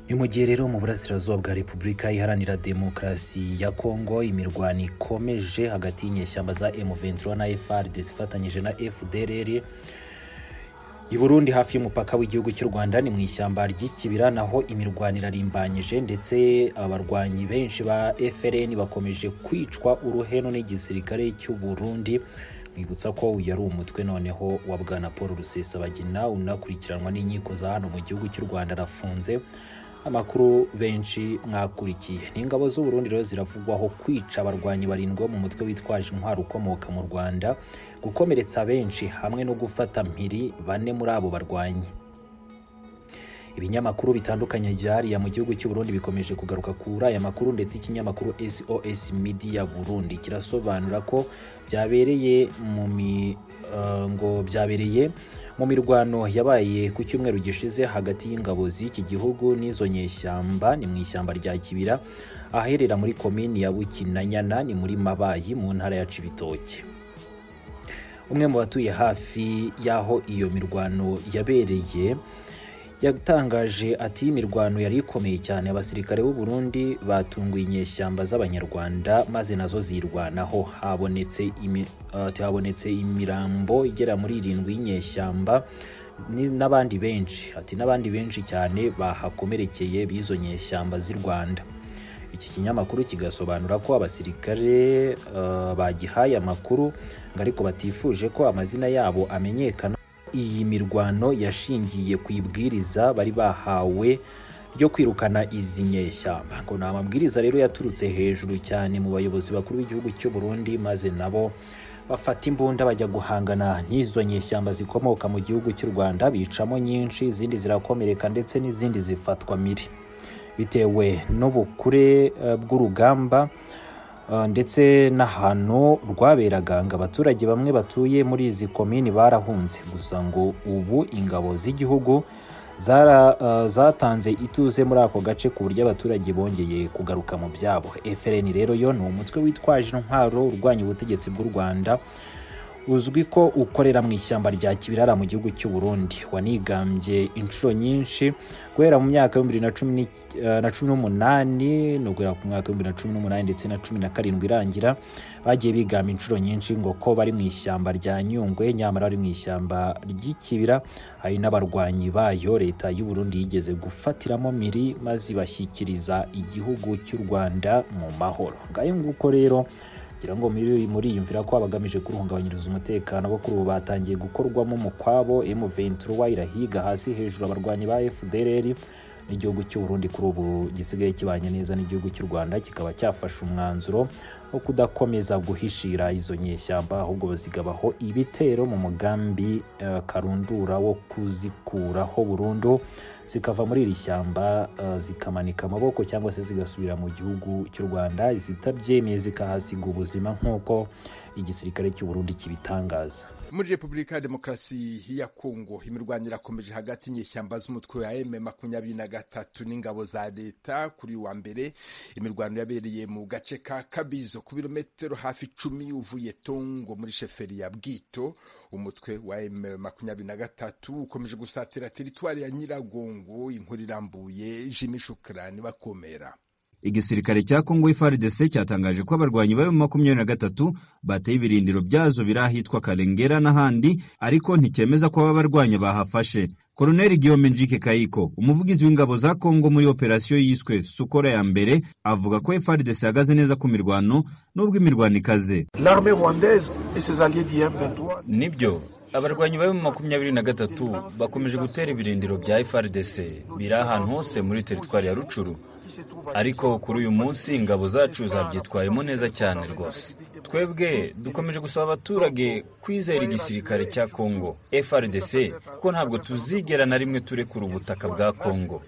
ni mu gihe rero mu burasirazuba bwa repubulika iharanira demokarasi ya kongo imirwano ikomeje hagati y'inyeshyamba za M23 na FARDC ifatanyije na FDLR i Burundi hafi y'umupaka w'igihugu cy'u Rwanda ni mu ishyamba ry'ikibira naho imirwano irarimbanyije ndetse abarwanyi benshi ba FLN bakomeje kwicwa uruheno n'igisirikare cy'u Burundi mwibutsa ko uyu ari umutwe noneho wa bwana Paul Rusesabagina unakurikiranwa n'inkiko za hano mu gihugu cy'u Rwanda arafunze amakuru benshi mwakurikiye ni ingabo z'u Burundi rero ziravugwaho kwica abarwanyi barindwi bo mu mutwe witwaje intwaro ukomoka mu Rwanda gukomeretsa benshi hamwe no gufata mpiri bane muri abo barwanyi ibinyamakuru bitandukanye byariya mu gihugu cy'u Burundi bikomeje kugaruka kuri aya makuru ndetse ikinyamakuru SOS Media Burundi kirasobanura ko byabereye mu mi uh, ngo byabereye mu mirwano yabaye ku cyumweru gishize hagati y'ingabo z'iki gihugu n'izo nyeshyamba ni mu ishyamba rya Kibira aherera muri komini ya Bukinanyana ni muri Mabayi mu ntara ya Cibitoke umwe mu batuye hafi y'aho iyo mirwano yabereye yatangaje ati imirwano yari ikomeye cyane abasirikare b'u Burundi batunguye inyeshyamba z'abanyarwanda maze nazo zirwanaho habonetse imi, uh, habonetse imirambo igera muri irindwi y'inyeshyamba n'abandi benshi ati n'abandi benshi cyane bahakomerekeye b'izo nyeshyamba z'i Rwanda iki kinyamakuru kigasobanura ko abasirikare uh, bagihaye amakuru ngo ariko batifuje ko amazina yabo amenyekana iyi mirwano yashingiye ku ibwiriza bari bahawe ryo kwirukana izi nyeshyamba ngo ni amabwiriza rero yaturutse hejuru cyane mu bayobozi bakuru b'igihugu cy'u Burundi maze nabo bafata imbunda bajya guhangana n'izo nyeshyamba zikomoka mu gihugu cy'u Rwanda bicamo nyinshi izindi zirakomereka ndetse n'izindi zifatwa miri bitewe n'ubukure bw'urugamba ndetse n'ahantu rwaberaga ngo abaturage bamwe batuye muri izi komini barahunze gusa ngo ubu ingabo z'igihugu zatanze ituze muri ako gace ku buryo abaturage bongeye kugaruka mu byabo FLN rero yo ni umutwe witwaje intwaro urwanya ubutegetsi bw'u Rwanda uzwi ko ukorera mu ishyamba rya Kibirara mu gihugu cy'u Burundi wanigambye inshuro nyinshi guhera mu myaka y'ibihumbi bibiri na cumi n'umunani no guhera ku mwaka w'ibihumbi bibiri na cumi n'umunani ndetse na cumi na karindwi irangira bagiye bigamba inshuro nyinshi ngo ko bari mu ishyamba rya Nyungwe nyamara bari mu ishyamba ry'ikibira hari n'abarwanyi bayo leta y'u Burundi yigeze gufatiramo miri maze bashyikiriza igihugu cy'u Rwanda mu mahoro ngayo nguko rero ngira ngo muriyumvira ko abagamije kurihungabanyiriza umutekano bo kuri ubu batangiye gukorwamo mu kwabo M23 irahiga hasi hejuru abarwanyi ba FDLR n'igihugu cy'u Burundi kuri ubu gisigaye kibanye neza n'igihugu cy'u Rwanda kikaba cyafashe umwanzuro wo kudakomeza guhishira izo nyeshyamba ahubwo bazigabaho ibitero mu mugambi uh, karundura wo kuzikuraho burundu zikava muri iri shyamba uh, zikamanika amaboko cyangwa se zigasubira mu gihugu cy'u Rwanda zitabyemeye zikahasiga ubuzima nk'uko igisirikare cy'u Burundi kibitangaza muri Repubulika ya Demokarasi ya Kongo imirwano irakomeje hagati y'inyeshyamba z'umutwe wa M makumyabiri na gatatu n'ingabo za leta kuri wa mbere imirwano yabereye mu gace ka Kabizo ku birometero hafi icumi uvuye Tongo muri sheferi ya Bwito umutwe wa M makumyabiri na gatatu ukomeje gusatira teritwari ya Nyiragongo inkuru irambuye Jimmy Shukrani bakomera igisirikare cya Kongo FARDC cyatangaje ko abarwanyi bayo makumyabiri na gatatu bateye ibirindiro byazo biri ahitwa Karengera n'ahandi ariko nticyemeza ko aba barwanyi bahafashe Koloneli Guillaume Njike Kayiko umuvugizi w'ingabo za Kongo muri operasiyo yiswe Sukora ya mbere avuga ko FARDC ihagaze neza ku mirwano nubwo imirwano ikaze nibyo abarwanyi bayo makumyabiri na gatatu bakomeje gutera ibirindiro bya FRDC biri ahantu hose muri teritwari ya Rucuru ariko kuri uyu munsi ingabo zacu zabyitwayemo neza cyane rwose twebwe dukomeje gusaba abaturage kwizera igisirikare cya Kongo FRDC kuko ntabwo tuzigera na rimwe turekura ubutaka bwa Kongo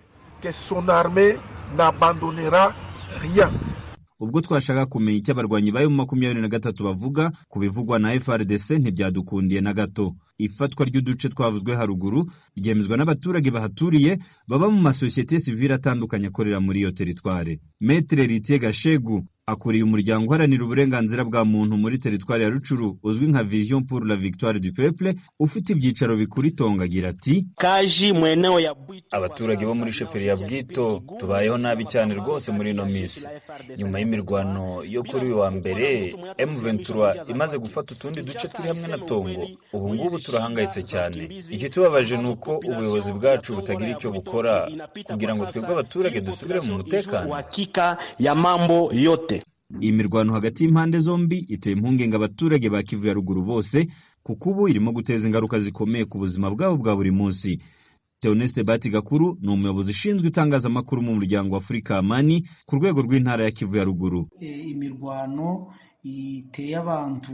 ubwo twashaka kumenya icyo abarwanyi bayo makumyabiri na gatatu bavuga ku bivugwa na FRDC ntibyadukundiye na gato ifatwa ry'uduce twavuzwe haruguru ryemezwa n'abaturage bahaturiye baba mu masosiyete sivile atandukanye akorera muri iyo teritware metere ritiye gashegu akuriye umuryango uharanira uburenganzira bwa muntu muri teritwari ya rucuru uzwi nka vision pour la victoire du peuple ufite ibyicaro bikuru itonga agira ati abaturage bo muri sheferi ya bwito tubayeho nabi cyane rwose muri ino minsi nyuma y'imirwano yo kuri uyu wa mbere M23 imaze gufata utundi duce turi hamwe na Tongo ubu ngubu turahangayitse cyane ikitubabaje ni uko ubuyobozi bwacu butagira icyo bukora kugira ngo twebwe abaturage dusubire mu mutekano iyi mirwano hagati y'impande zombi iteye impungenge abaturage ba kivu ya ruguru bose kuko ubu irimo guteza ingaruka zikomeye ku buzima bwabo bwa buri munsi Theoneste Batigakuru ni umuyobozi ushinzwe itangazamakuru mu muryango wa Afurika Amani ku rwego rw'intara ya Kivu ya ruguru imirwano iteye abantu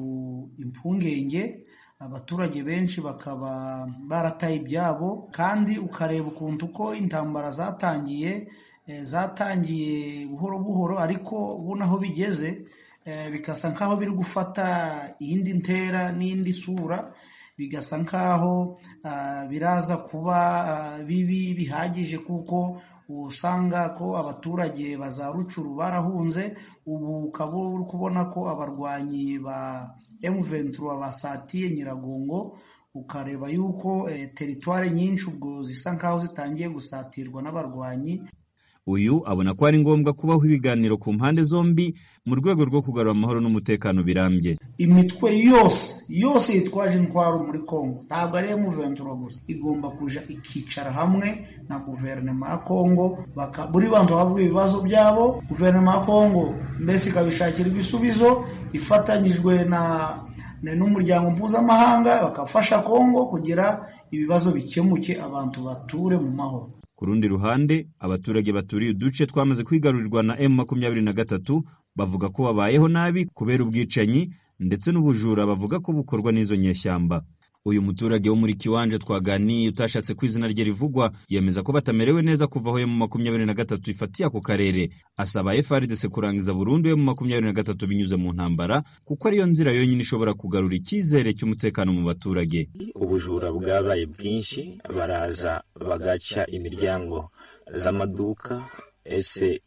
impungenge abaturage benshi bakaba barataye ibyabo kandi ukareba ukuntu uko intambara zatangiye zatangiye buhoro buhoro ariko ubona aho bigeze bigasa nk'aho biri gufata iyindi ntera n'indi sura bigasa nk'aho biraza kuba bibi bihagije kuko usanga ko abaturage ba za rucuru barahunze ubu ukaba uri kubona ko abarwanyi ba M23 basatiye nyiragongo ukareba yuko teritwari nyinshi ubwo zisa nk'aho zitangiye gusatirwa n'abarwanyi uyu abona ko ari ngombwa kubaho ibiganiro ku mpande zombi mu rwego rwo kugarura amahoro n'umutekano birambye imitwe yose yose yitwaje intwaro muri congo ntabwo ari emuventura gusa igomba kuja ikicara hamwe na guverinoma ya congo buri bantu bavuga ibibazo byabo guverinoma ya congo mbese ikabishakira ibisubizo ifatanyijwe na n'umuryango mpuzamahanga bakafasha congo kugira ibibazo bikemuke abantu bature mu mahoro ku rundi ruhande abaturage baturiye uduce twamaze kwigarurirwa na M makumyabiri na gatatu bavuga ko babayeho nabi kubera ubwicanyi ndetse n'ubujura bavuga ko bukorwa n'izo nyeshyamba uyu muturage wo muri kiwanje twaganiye utashatse ko izina rye rivugwa yemeza ko batamerewe neza kuva aho mu makumyabiri na gatatu ifatiye ako karere asaba FRDC kurangiza burundu mu makumyabiri na gatatu binyuze mu ntambara kuko ariyo nzira yonyine ishobora kugarura icyizere cy'umutekano mu baturage ubujura bwabaye bwinshi baraza bagaca imiryango z'amaduka ese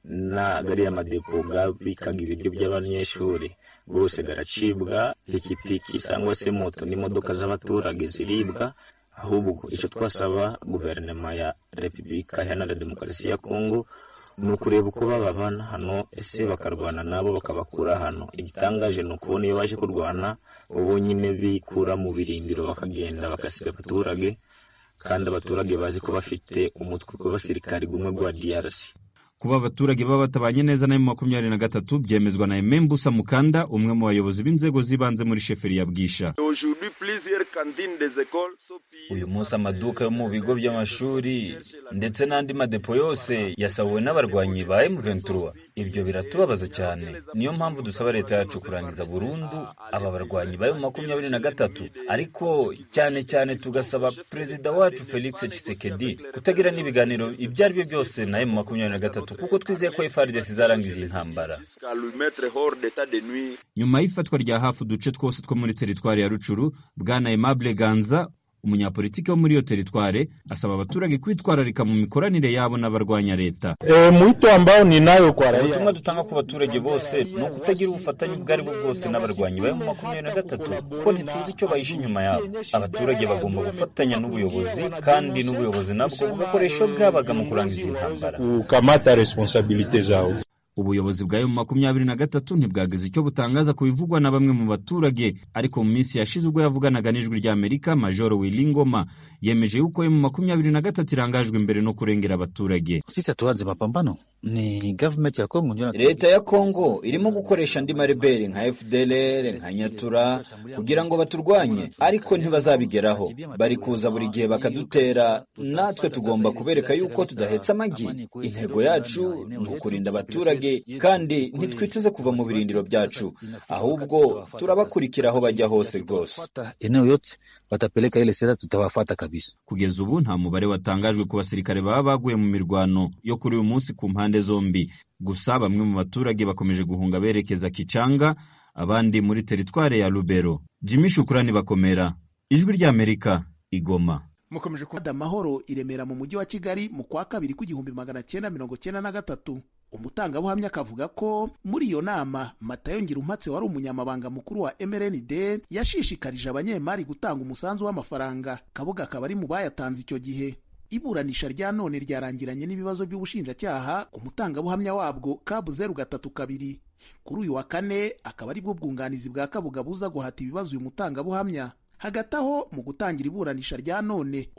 gariya madepo bikaga ibiryo by'abanyeshuri rwose garacibwa pikipiki cyangwa se moto n'imodoka z'abaturage ziribwa ahubwo icyo twasaba guverinoma ya repubulika iharanira demokarasi ya kongo ni ukureba uko bababana hano ese bakarwana nabo bakabakura hano igitangaje ni ukubona iyo baje kurwana ubu nyine bikura mu birindiro bakagenda bagasiga abaturage kandi abaturage bazi ko bafite umutwe ku basirikari umwe rwa DRC kuba abaturage baba batabanye neza na makumyabiri na gatatu byemezwa na Emembu Samukanda umwe mu bayobozi b'inzego z'ibanze muri sheferi ya Bwisha uyu munsi amaduka yo mu bigo by'amashuri ndetse n'andi madepo yose yasahuwe n'abarwanyi ba M23 ibyo biratubabaza cyane niyo mpamvu dusaba leta yacu kurangiza burundu aba barwanyi ba makumyabiri na gatatu ariko cyane cyane tugasaba perezida wacu Felix Tshisekedi kutagira n'ibiganiro ibyo ari byo byose na makumyabiri na gatatu kuko twizeye ko FARDC izarangiza iyi ntambara nyuma y'ifatwa rya hafi uduce twose two muri teritwari ya rucuru bwana Aimable Ganza umunyapolitiki wo muri iyo teritware asaba abaturage kwitwararika mu mikoranire yabo n'abarwanya leta ubutumwa dutanga ku baturage bose ni ukutagira ubufatanye ubwo ari bwo bwose n'abarwanyi ba makumyabiri na gatatu kuko ntituzi icyo bahishe inyuma yabo abaturage bagomba gufatanya n'ubuyobozi kandi n'ubuyobozi nabwo bugakoresha bwabaga mu kurangiza intambara ubuyobozi bwa emu makumyabiri na gatatu ntibwagize icyo butangaza ku bivugwa na bamwe mu baturage ariko mu minsi yashize ubwo yavuganaga n'ijwi ry'amerika majoro wilingoma yemeje yuko emu makumyabiri na gatatu irangajwe imbere no kurengera abaturage ni gavumenti ya kongo leta ya kongo irimo gukoresha andi mareberi nka fdlr nka nyatura kugira ngo baturwanye ariko ntibazabigeraho bari kuza buri gihe bakadutera natwe tugomba kubereka yuko tudahetse amagi intego yacu ni ukurinda abaturage kandi ntitwiteze kuva mu birindiro byacu ahubwo turabakurikira aho bajya hose rwose kugeza ubu nta mubare watangajwe ku basirikare baba baguye mu mirwano yo kuri uyu munsi ku mpande zombi gusa bamwe mu baturage bakomeje guhunga berekeza Kicanga abandi muri teritwari ya Lubero Jimmy Shukrani bakomera ijwi ry'Amerika igoma mukomeje ku amahoro iremera mu mujyi wa Kigali mu kwa kabiri ku gihumbi magana cyenda mirongo cyenda na gatatu umutangabuhamya akavuga ko muri iyo nama matayo ngirumpatse wari umunyamabanga mukuru wa mrnd yashishikarije abanyemari gutanga umusanzu w'amafaranga kabuga akaba ari mu bayatanze icyo gihe iburanisha rya none ryarangiranye n'ibibazo by'ubushinjacyaha ku mutangabuhamya wabwo kabuzeru gatatu kabiri kuri uyu wa kane akaba ari bwo bwunganizi bwa kabuga buza guhata ibibazo uyu mutangabuhamya hagati aho mu gutangira iburanisha rya none